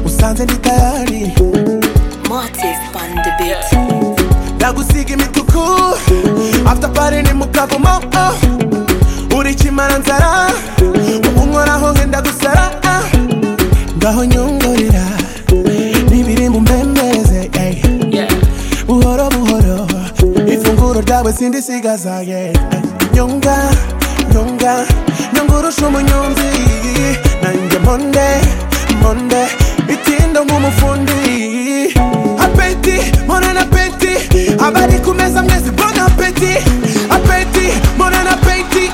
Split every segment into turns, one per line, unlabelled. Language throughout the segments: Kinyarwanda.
nsanze tayari
Martis on the beat.
ndagusiga imituku after party ni mukavumo oh. uri kimara nzara ubu nkoraho ngenda gusara ah. ngaho nyongorera n'ibirimbo mbembeze ey. buhoro buhoro ifunguro ryawe sindisigaza yeah. nyonga nyonga nyongurusha umunyonzi nanjye monde monde itindo nk'umufundi apeti morana apeti abari ku meza mwese bon apeti apeti morana apeti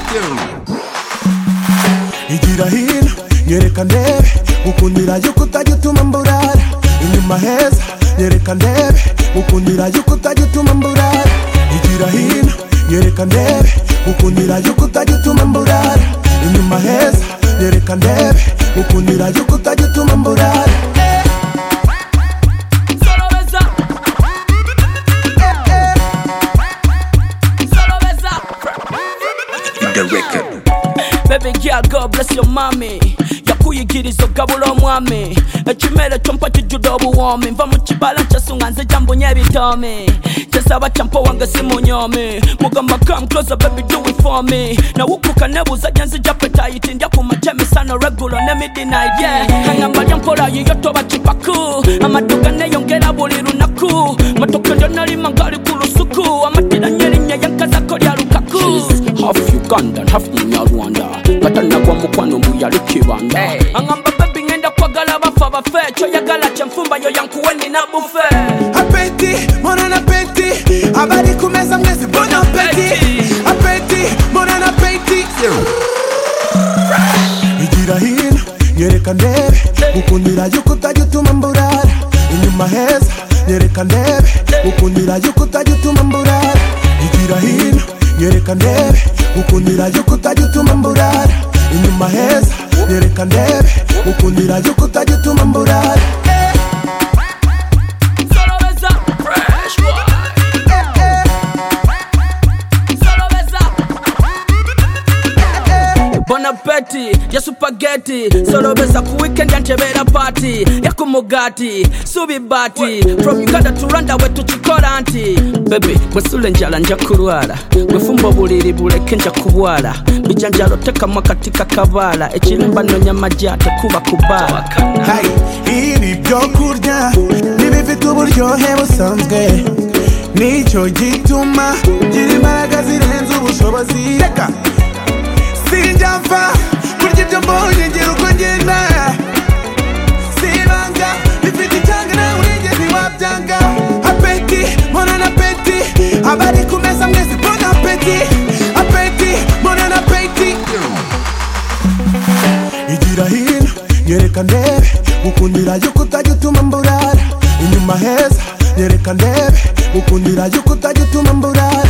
igira hino nyereka ndebe gukundira yuko utajya utuma mburara inyuma heza nyereka ndebe gukundira yuko utajya utuma mburara igira hino nyereka ndebe gukundira yuko utajya utuma mburara inyuma heza nyereka ndebe gukundira yuko utajya utuma mburara
Solo besa, solo besa.
The record.
Baby girl, God bless your mommy yakuyigiriza ogabula omwami ekimere kyompa kijjudde obuwoomi nva mu kibala kyesunga nze gyambunye ebitoomi kyesaba kyampa wange simunyomi mugamba come closer baby do it for me nawukuka nebuuza gye nzija petayiti ndya ku makya emisano regulo ne midnight yeah angamba lya mpola yiyo toba kipaku amaduka neyongera buli lunaku matoke ndyanalima ngali ku lusuku amatira nyerinnya yankazako lya lukaku half uganda half munyarwanda katanagwa mukwano muyali kibanda angamba babi ngenda kwagala bafa bafe kyoyagala kyenfumba yo yankuwe nina bufe
apeti mwana na peti abari kumeza mwezi bona peti apeti mwana na peti igira hino nyereka ndebe gukundira yuko utajya utuma mburara inyuma heza nyereka ndebe gukundira yuko utajya utuma mburara igira hino nyereka ndebe gukundira yuko utajya utuma mburara inyuma heza nyereka ndebe gukundira yuko utajya utuma mburara
Solo besa, fresh boy. Solo besa, bonapeti ya supageti solobesa ku weekend yantebera party ya ku mugati subibati from uganda to rwanda we tukikola nti bebe bwesula enjala nja kulwala bwefumba obuliri buleke nja kubwala bijanjalo tekamu akati kakabaala ekirimba nonya maji atekuba kubaala
Hey, ibi byo kurya ni bifite uburyohe busanzwe nicyo gituma gira imbaraga zirenze ubushobozi reka sinjya mfa kurya ibyo mbonye ngira uko ngenda sibanga bifite icyanga nawe urengezi wabyanga apeti mbona na peti abari ku meza mwese mbona peti apeti mbona na peti igira hino nyereka ndebe gukundira yuko utajya utuma mburara inyuma heza nyereka ndebe gukundira yuko utajya utuma mburara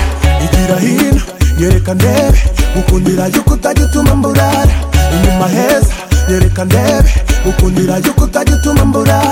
igira hino nyereka ndebe gukundira yuko utajya utuma mburara inyuma heza nyereka ndebe gukundira yuko utajya utuma mburara